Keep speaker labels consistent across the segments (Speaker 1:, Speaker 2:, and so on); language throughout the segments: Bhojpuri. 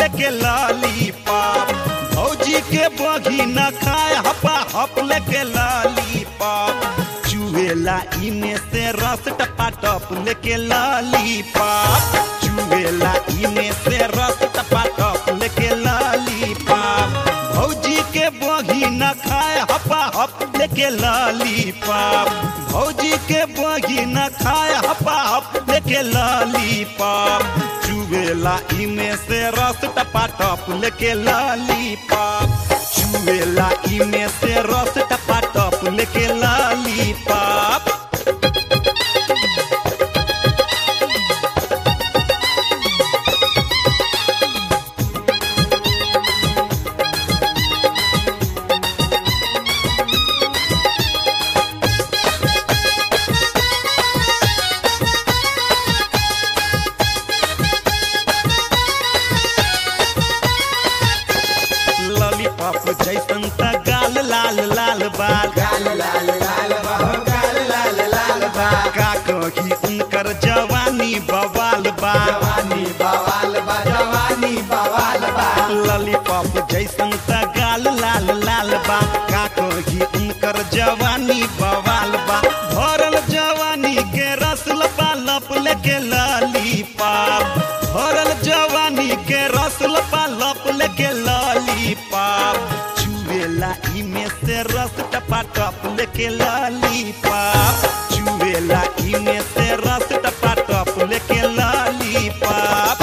Speaker 1: लेके लॉलीपॉप भौजी के बगी न खाए हपा हप लेके लॉलीपॉप चुएला इमे से रस टपा टप लेके लॉलीपॉप चुएला इमे से रस टपा टप लेके लॉलीपॉप भौजी के बगी न खाए हपा हप लेके लॉलीपॉप भौजी के बगी न खाए हपा हप लेके लॉलीपॉप चुवेला इमे से रस टपा टप लेके लॉलीपॉप चुवेला इमे से रस टपा टप लेके लॉलीपॉप लॉलीपॉप जैसन त गाल लाल लाल बाल
Speaker 2: गाल लाल लाल बा हो गाल लाल लाल बा
Speaker 1: का कही उनकर जवानी बवाल बा
Speaker 2: जवानी बवाल बा जवानी बवाल बा
Speaker 1: लॉलीपॉप जैसन त गाल लाल लाल बा का कही उनकर जवानी बवाल बा भरल जवानी के रस लपा लप लेके लॉलीपॉप भरल जवानी के रस लपा लप लेके लॉलीपॉप चुवेला इमे से रस टपा टप लेके लॉलीपॉप चुवेला इमे से रस टपा टप लेके लॉलीपॉप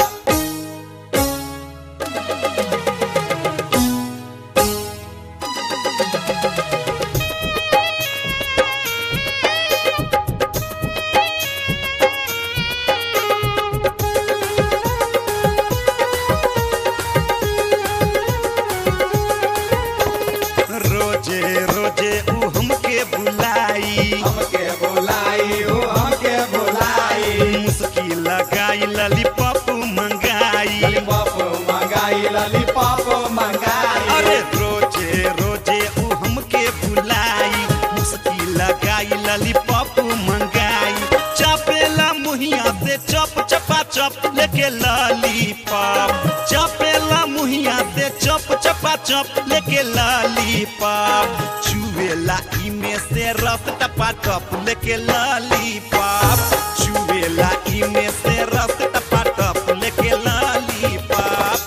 Speaker 1: रोजे रोजे ऊ हमके बुलाई
Speaker 2: हमके बुलाई हो हमके बुलाई
Speaker 1: मुस्की लगाई लॉलीपॉप मंगाई
Speaker 2: लॉलीपॉप मंगाई लॉलीपॉप मंगाई
Speaker 1: अरे रोजे रोजे ऊ हमके बुलाई मुस्की लगाई लॉलीपॉप मंगाई चपेला मुहिया से चप चपा चप लेके लॉलीपॉप चपेला मुहिया से चप चपा चप लेके लॉलीपॉप चुवेला इमे से रस टपा टप लेके लॉलीपॉप चुवेला इमे से रस टपा टप लेके लॉलीपॉप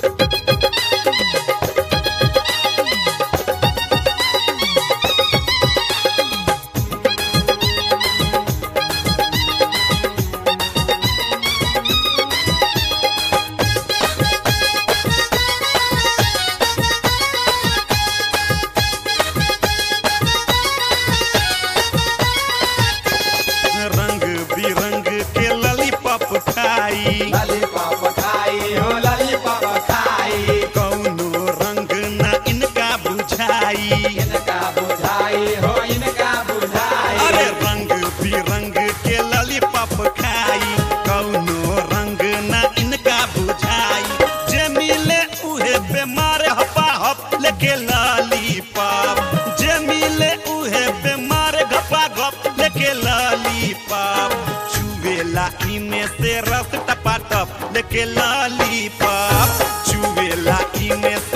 Speaker 1: रंग बिरंग के लॉलीपॉप खाई
Speaker 2: लॉलीपॉप खाई हो लॉलीपॉप खाई
Speaker 1: कौनो रंग न इनका बुझाई
Speaker 2: इनका बुझाई हो इनका बुझाई
Speaker 1: अरे रंग बिरंग के लॉलीपॉप खाई कौनो रंग न इनका बुझाई जे मिले उहे बीमार हपा हप लेके लॉलीपॉप जे मिले उहे बीमार घपा घप लेके लॉलीपॉप चुवेला इमे से रस टपा टप लेके लॉलीपॉप चुवेला इमे से